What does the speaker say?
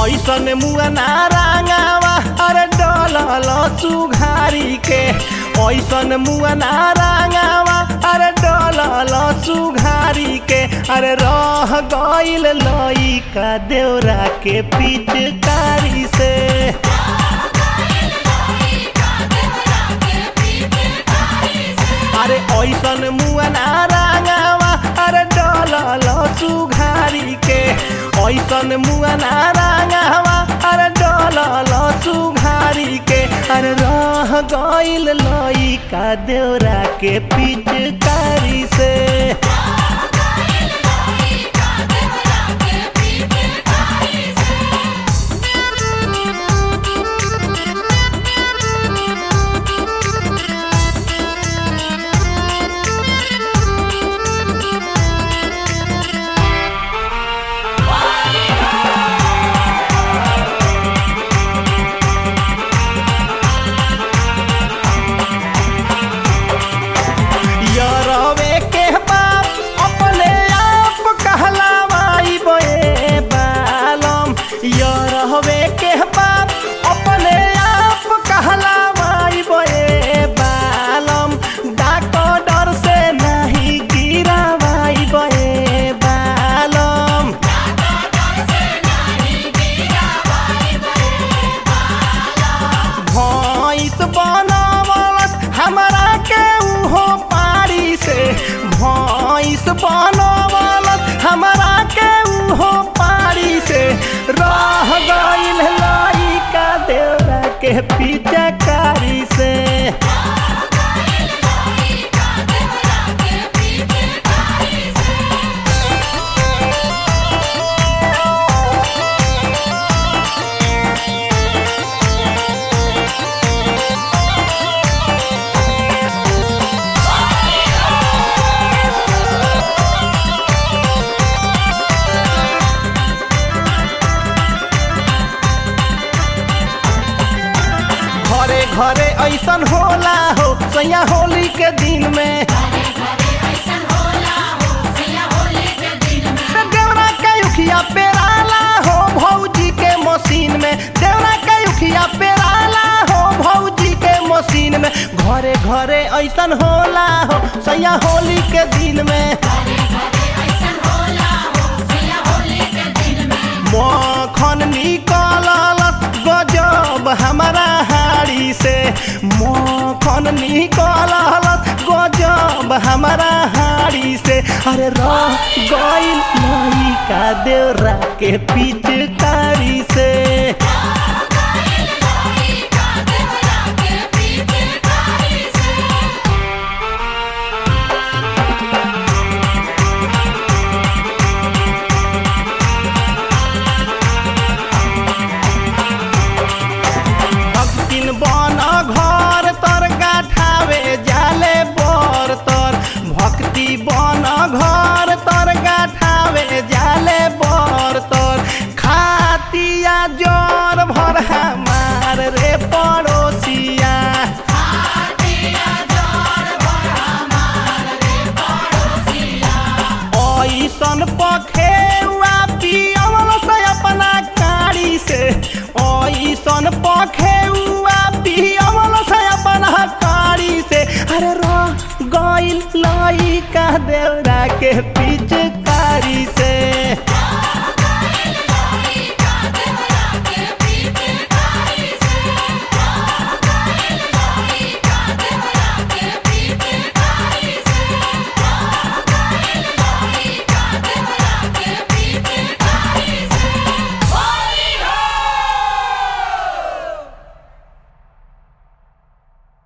ऐसन मुआना रांगावा अरे डलल सुघारी के ऐसन मुआना रांगावा अरे डलल सुघारी के अरे रह गइल लइका देवरा के पिचकारी से अरे ऐसन मुआना रांगावा अरे डलल सुघारी के ऐसन मुआना रांगावा अरे डलल सुघारी के अरे रह गइल लइका देवरा के पिचकारी से यरवे के बाप अपने आप कहलावाई बे बालम यरवे के बाप अपने आप कहलावाई बे बालम डॉक्टर से नहीं गिरावाई बे बालम भैंस बनावलस हमरा के उहो पारी से भैंस बनावलस हमरा के उहो पारी से रह गइल लइका देवरा के पिचकारी से घरे घरे ऐसन होला हो सैया होली के दिन में देवरा के उखिया पेराला हो भौजी के मशीन में देवरा के उखिया पेराला हो भौजी के मशीन में घरे घरे ऐसन होला हो सैया होली के दिन में मखन निकलल गजब हमारा हाड़ी से मखन निकलल गजब हमारा हाड़ी से अरे रह गइल लइका देवरा के पिचकारी